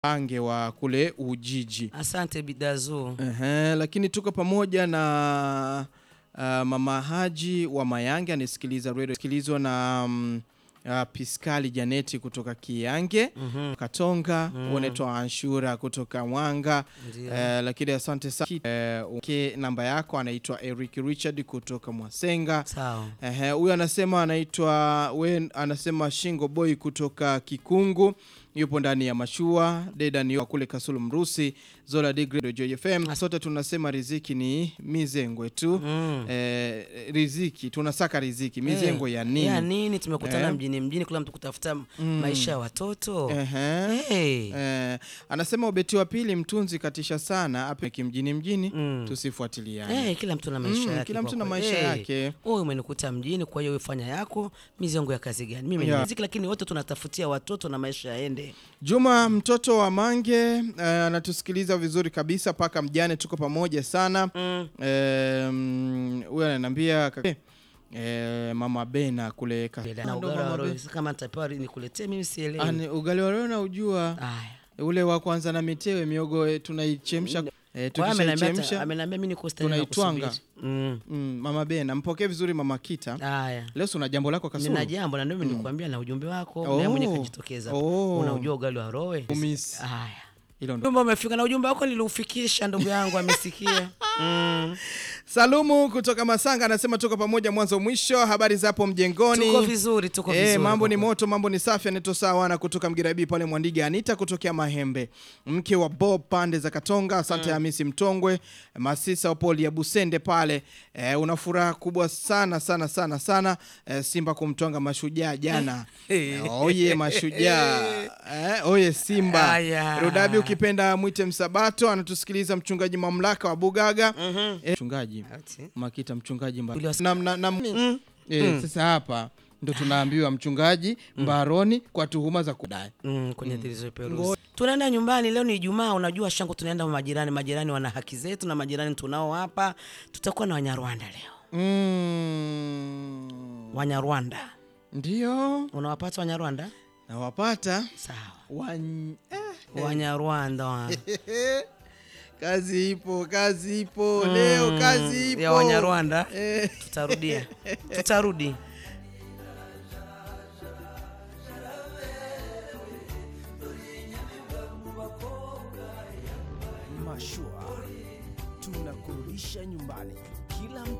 Ange wa kule Ujiji. Asante Bidazu. Ehe, lakini tuko pamoja na uh, mama Haji wa Mayange anasikiliza radio sikilizwa na um, uh, Piskali Janeti kutoka Kiange Mhm. Katonga mm. unaitwa Anshura kutoka Mwanga Ndio. eh, lakini asante sana eh, uke namba yako anaitwa Eric Richard kutoka Mwasenga Sawa. Ehe, huyu anasema anaitwa we anasema Shingo Boy kutoka Kikungu yupo ndani ya mashua Dedan yupo kule Kasulu Mrusi Zola Degree Joy FM sote tunasema riziki ni mizengwe tu Mm. eh, riziki tunasaka riziki mizengwe ya nini Ya nini tumekutana Eh. mjini mjini kula mtu kutafuta maisha ya watoto. Ehe. Hey. Eh, anasema ubeti wa pili mtunzi katisha sana apeki mjini mjini Mm. tusifuatiliane Hey, kila mtu na maisha Mm, yake. kila kwa mtu na kweli. maisha Hey, yake. Wewe umenikuta mjini, kwa hiyo wewe fanya yako, mizongo ya kazi gani? Mimi ni Yeah. muziki, lakini wote tunatafutia watoto na maisha yaende. Juma mtoto wa Mange eh, anatusikiliza vizuri kabisa paka mjane, tuko pamoja sana Mm. Eh, mm, huyu ananiambia kaka- eh, mama Bena kule ka- Na Ndo ugara Mama wa roho, Bena. kama nitapewa nikuletee mimi sielewi. Ani, ugali wa leo na ujua Aya. ule wa kwanza na mitewe miogo eh, tunaichemsha eh, Kwa hiyo ameniambia tukishaichemsha amenambia mimi niko stahili na tunaitwanga. kusubiri. Mm. mm, mama Bena mpokee vizuri mama Kita Aya. leo si una jambo lako Kasulu Nina jambo na ndio mimi nilikwambia na ujumbe wako, Oh. naye mwenyewe kajitokeza. Oh. Unaujua ugali wa rowe? Umisi. Haya. hilo ndo Ujumbe umefika na ujumbe wako niliufikisha, ndugu yangu amesikia. Mm. Salumu kutoka Masanga anasema tuko pamoja mwanzo mwisho. Habari za hapo mjengoni? Tuko vizuri, tuko Eh, vizuri. mambo ni kwa kweli. moto, mambo ni safi. Anaitwa Sawana kutoka Mgirabi pale Mwandiga, Anita kutokea Mahembe, mke wa Bob pande za Katonga. Asante Hamisi Mtongwe, Masisa wa Poli ya Busende pale. Eh, una furaha kubwa sana sana sana sana eh, Simba kumtonga mashujaa jana. Eh, oye mashujaa eh, oye Simba. Aya. Rudabi ukipenda mwite Msabato, anatusikiliza mchungaji mamlaka wa Bugaga. Eh, mchungaji Ati. Makita mchungaji mba. Uliwasi- na, na, na, eh, Sasa hapa ndo tunaambiwa mchungaji mbaroni kwa tuhuma za kudai. Mm, kwenye zilizoperuzi. Tunaenda nyumbani leo, ni Ijumaa. Unajua shangu, tunaenda majirani. Majirani wana haki zetu na majirani tunao hapa. Tutakuwa na Wanyarwanda leo. Mm, Wanyarwanda ndio unawapata Wanyarwanda? nawapata Sawa, Wan... eh, Wanyarwanda wa- kazi ipo kazi ipo leo kazi ipo ya Wanyarwanda. Eh. Tutarudia, tutarudi. Mashua tunakurudisha nyumbani. Kila